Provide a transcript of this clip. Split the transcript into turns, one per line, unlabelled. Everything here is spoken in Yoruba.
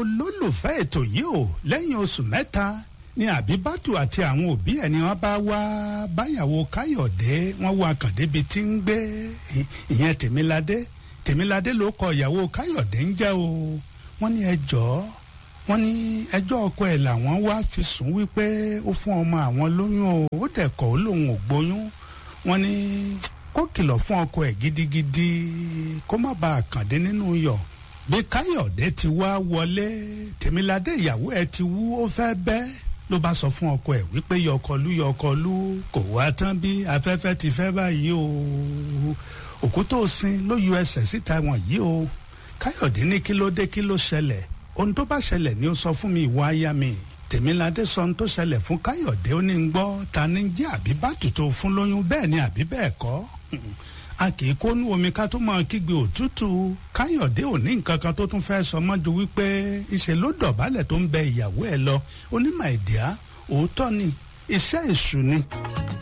olólùfẹ́ ètò yìí o lẹ́yìn oṣù mẹ́ta ni àbíbátù àti àwọn òbí ẹ̀ ni wọ́n bá wá báyàwó káyọ̀dé wọ́n wá kàn débi tí ń gbé ìyẹn tèmiládé tèmiládé ló kọ ìyàwó káyọ̀dé ń jẹ́ o wọ́n ní ẹjọ́ wọ́n ní ẹjọ́ ọkọ ẹ̀ làwọn wá fi sùn wípé ó fún ọmọ àwọn lóyún o ó dẹ̀ kọ̀ ó lòun ò gbóyún wọ́n ní kó kìlọ̀ fún ọkọ ẹ̀ gidigidi kó má bàa kàndé nínú yọ̀ bí káyọ̀dé ti wá wọlé tèmiládé ìyàwó ẹ̀ ti wú ó fẹ́ bẹ́ẹ̀ ló bá sọ fún ọkọ ẹ̀ wípé yọkọlú yọkọlú kò wá tán bí afẹ́fẹ́ ti fẹ́ báyìí o òkú tó sin ló yọ ẹsẹ̀ síta wọn yìí o káyọ̀dé ní kí ló dé kí ló ṣẹlẹ̀ ohun tó bá ṣẹlẹ̀ ni ó sọ fún mi ìwọ aya mi tèmiládé sọ ohun tó ṣẹlẹ̀ fún káyọ̀dé ó ní ń gbọ́ ta ni jẹ́ àbí bá tùtù fún lóyún bẹ́ẹ̀ ni àbí bẹ́ẹ̀ kọ́ a kì í kónú omi ká tó máa kígbe òtútù káyọ̀dé ò ní nǹkan kan tó tún fẹ́ sọ mọ́ ju wípé ìṣe ló dọ̀bálẹ̀ tó ń bẹ ìyàwó ẹ̀ lọ onímọ̀ ìdíá òótọ́ ni iṣẹ́ èṣù ni.